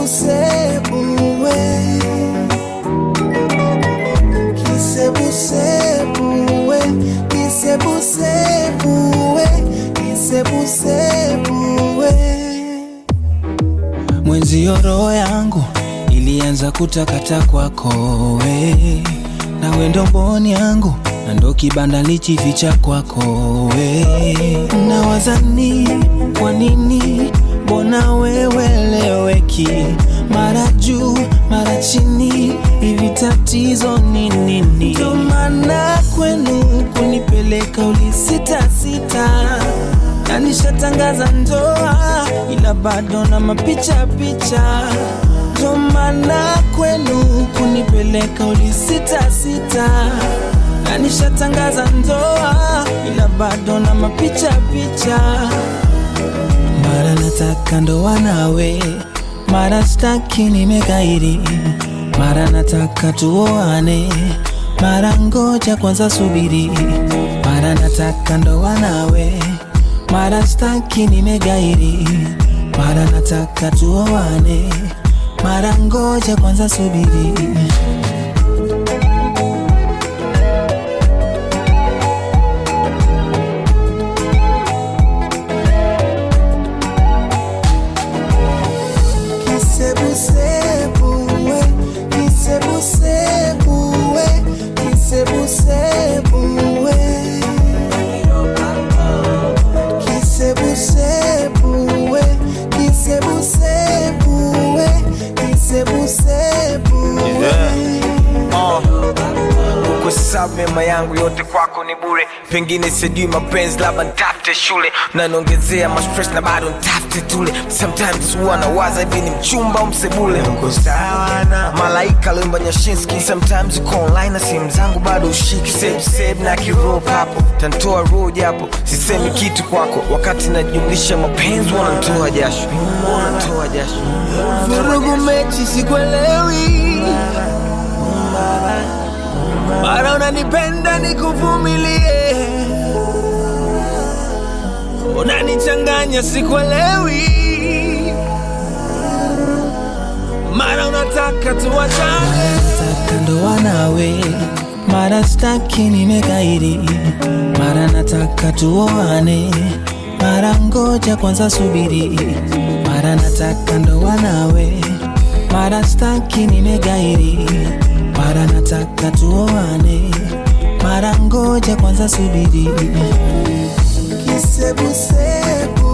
kisebusebuwe kisebusebuwe kisebusebuwe kisebusebuwe mwenzio roho yangu ilianza kutakata kwako we na wendo mboni yangu na ndo kibanda lichificha kwako we na wazani kwa nini mbona weweleweki mara juu mara chini hivi tatizo ni nini ndo maana kwenu kunipeleka ulisitasita na nishatangaza ndoa ila bado na mapicha picha ndo maana kwenu kunipeleka ulisitasita na nishatangaza ndoa ila bado na mapicha picha mara nataka ndoa nawe mara staki nimekairi mara nataka tuoane mara ngoja kwanza subiri mara nataka ndoa nawe mara staki nimegairi mara nataka tuoane mara ngoja kwanza subiri kisebusebuwe kisebusebuwe kisebusebuwe kisebusebuwe kisebusebuwe kisebusebuwe kuhesabu mema yangu yote kwako ni bure pengine sijui mapenzi labda ntafute shule naniongezea mastress na bado ntafute tule sometimes huwa nawaza hivi ni mchumba au msebule uko sawa na malaika lemba nyashinski sometimes uko online na simu zangu bado ushiki save save na kiroho hapo tantoa roho japo sisemi kitu kwako wakati najumlisha mapenzi wanantoa jasho wanantoa jasho vurugu mechi sikwelewi mara unanipenda nikuvumilie unanichanganya sikwelewi mara unataka tuwachane nataka ndoa nawe mara staki nimekairi mara nataka tuoane mara ngoja kwanza subiri mara nataka ndoa nawe mara staki nimegairi mara nataka tuoane mara ngoja kwanza subiri kisebusebu